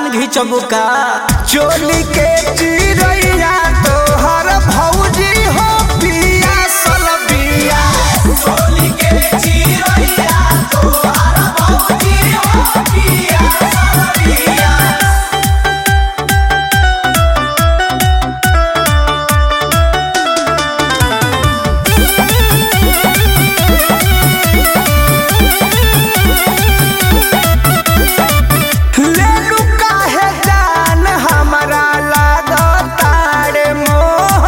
घिचबू का चोली के चिरैया तोहर भौजी हो पिया सलबिया चोली के चिरैया तोहर भौजी हो पिया सलबिया लेलू काहे जान हमरा लागतारे मोह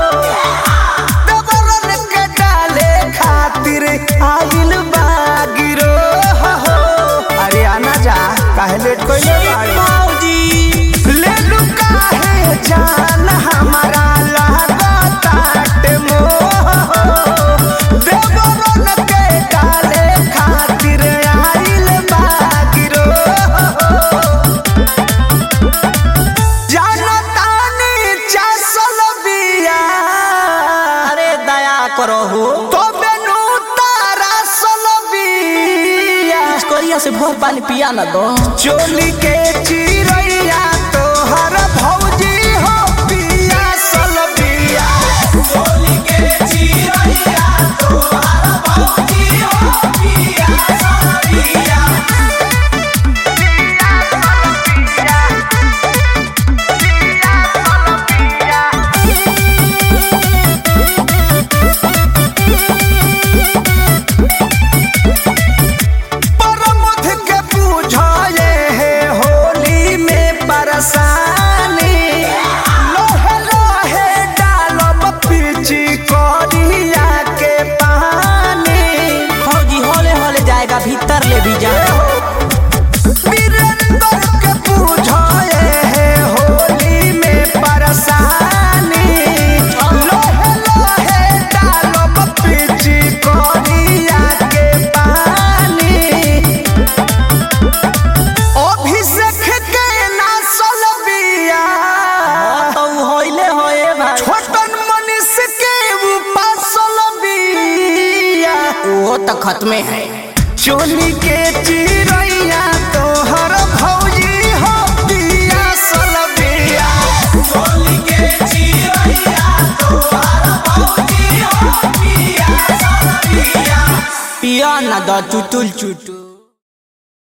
दबरन के डाले खातिर आइल बागिरो अरे आना जा काहे लेट कइले बाड़ी मौजी लेलू काहे जान हमरा लागतारे मोह दबरन के डाले खातिर आइल बागिरो जानतानी चासल बिया अरे दया करो हो तो बेनु तारा सल बिया कोरिया से भोर पानी पिया ना दो चोली के चिरैया तोहर भौजी हो पिया सल बिया चोली के चिरैया तोहर भौजी हो पिया सल बिया परमथ के बुझाए है होली में परेशानी लोहे लोहे डालब पीची करिया के पानी फौजी होले होले जाएगा भीतर ले भी जा वीरेंद्र के बुझाए है होली में परेशानी लोहे लोहे डालब पीची करिया के पानी अभिषेक के नासल बिया तो होइले होए भाई छोटन मनीष के उपासल बिया वो तो खत्मे है चोली के चिरैया तोहर भौजी हो पिया सल बिया चोली के चिरैया तोहर भौजी हो पिया सल बिया पिया ना दो चुटुल चुटुल